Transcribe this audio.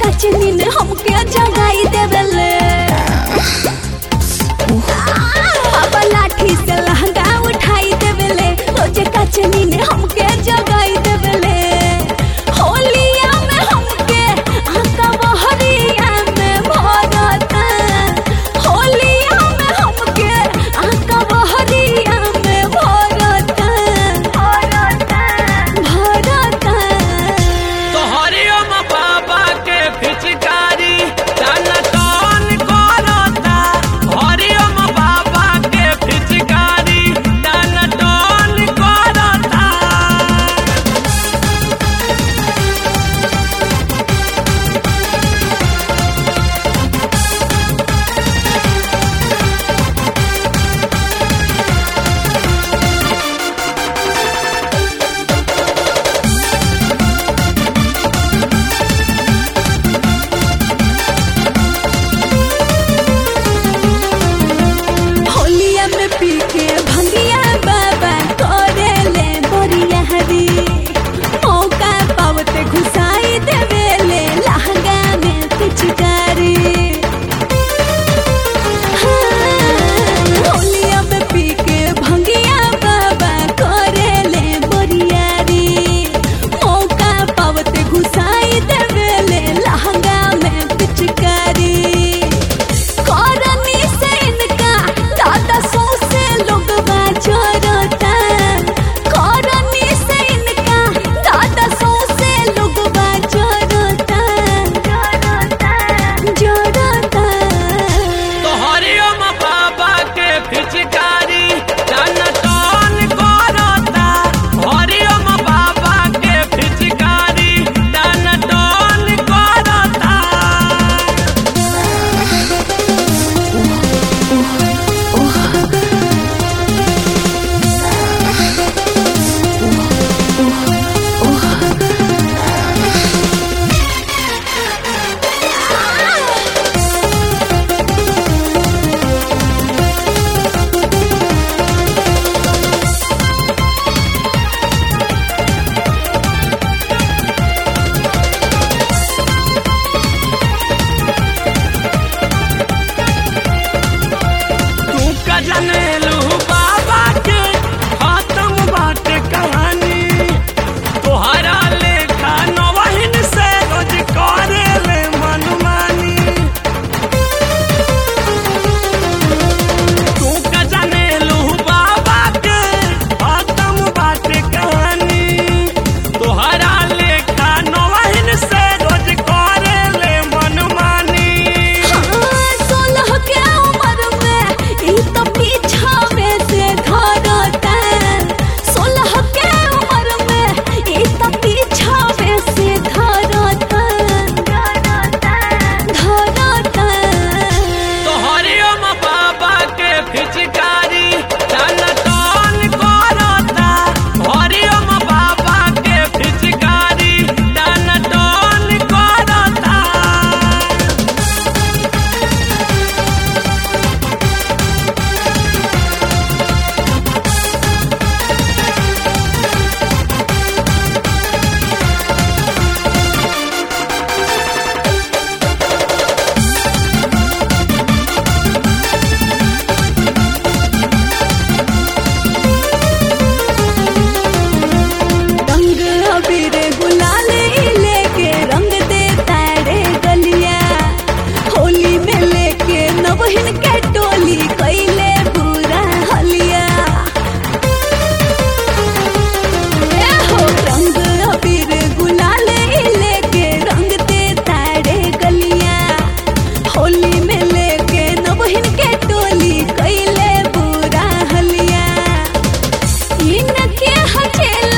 कचनी ने हमके जगाई देवेले पापा लाठी से लहंगा उठाई देवेले रोजे कचनी ने हमके जगाई देवेले होलिया में हमके आका बहरिया में भरता होलिया में हमके आका बहरिया में भरता भरता भरता तोहरियम बाबा के पिचकारी तन तन करता हरियम बाबा के पिचकारी तन तन करता होलिया में पी के भंगिया बाबा करे ले बोरिया हरी मौका पावते घुसाई देवेले लहंगा में पिचकारी हाँ, होलिया में पी के भंगिया बाबा करे ले बोरियारी मौका पावते घुसाई देवेले लहंगा में पिचकारी करनी से इनका दादा सौ से लोग बाजरता करनी से इनका दादा सौ से लोग बाजरता जरता जरता तोहरियम बाबा के पिचकारी तन तन करता हरियम बाबा के पिचकारी तन तन करता तू का जनेलू बाबा के खत्म बाटे कहानी तोहरा लेखा नवहिन से रोज करे ले मनमानी तू का जनेलू बाबा के खत्म बाटे कहानी तोहरा लेखा नवहिन से रोज करे ले मनमानी हाँ, सोलह के उम्र में ई तो पीछावे से धरता सोलह के उम्र में ई तो पीछावे से धरता धरता धरता तोहरियम बाबा के पिचकारी तन तन करता हरियम बाबा के पिचकारी तन तन करता रंग अबीर गुलाल लेके रंग दे तारे गलिया होली में लेके नवहिन के टोली कैले पूरा हलिया ए हो रंग अबीर गुलाल लेके रंग दे तारे गलिया होली में लेके नवहिन के टोली कैले पूरा हलिया इनके हचेला